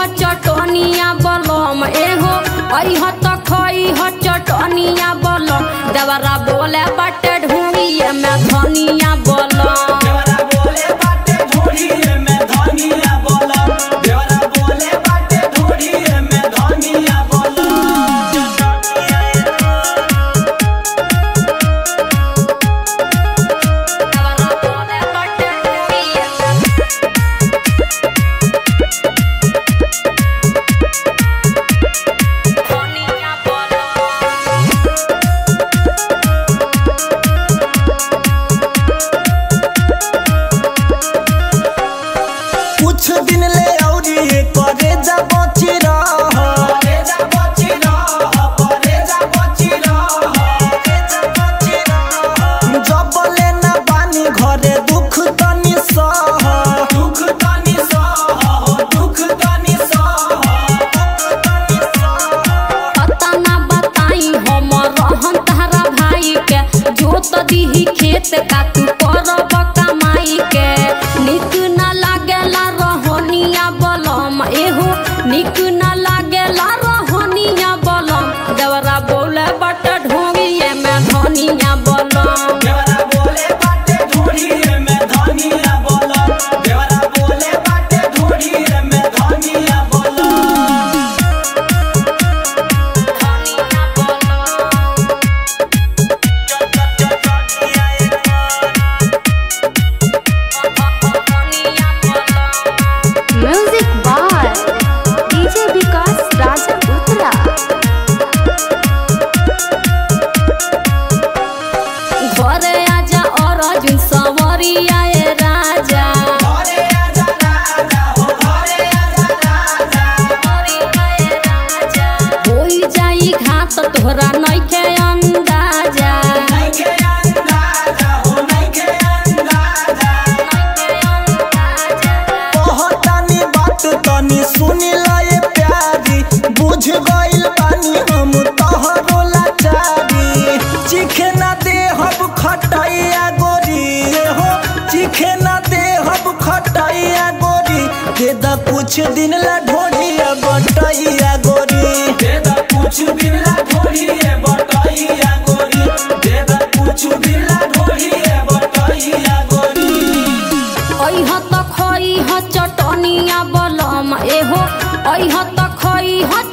ह चटनिया बलम एहो अइह त खई ह चटनिया बलम देवरा बोले बाटे ढूंढिए में धनिया बलम देवरा बोले बाटे ढोढ़िए में धनिया बोला देवरा बोले बाटे ढोढ़िए में धनिया बोला देवरा बोले बाटे ढूंढिए में धनिया बलम कुछ दिन ले औरी करे जा बची रह परे जा बची रह परे जा बची रह जब ले ना बानी घरे दुख तनी सह दुख तनी सह दुख तनी सह पता ना बताई हम रहन तारा भाई के जोत दीही खेत का तू करब कमाई के निक ना लागेला रहनिया बलम एहो निक ना लागेला रहनिया बलम देवरा बोले बट ढोंगिए में धनिया बलम देवरा बोले बाटे ढोढ़िए में धनिया बोला देवरा बोले बाटे ढोढ़िए में धनिया बोला धनिया बलम धनिया बलम music by DJ Vikas Raja उत्तरा घरे आजा और अर्जुन सवरिया ए राजा घरे आजा राजा हो घरे आजा राजा होई जाई घात तोहरा नइखे अंदाजा नइखे अंदाजा हो नइखे अंदाजा कहतानी बात तनी सुनी लए प्यारी बुझ गइल बानी हम तहरो लाचारी चिखे ना दे हब खटाइया गोरी हो चिखे ना दे हब खटाइया गोरी दे दा कुछ दिन ला ढोलिया बटैया गोरी देदा कुछ बिल्ला ढोढ़िए बटैया गोरी देदा कुछ बिल्ला ढोढ़िए बटैया गोरी अइह त खई ह चटनिया बलम एहो अइह त खई ह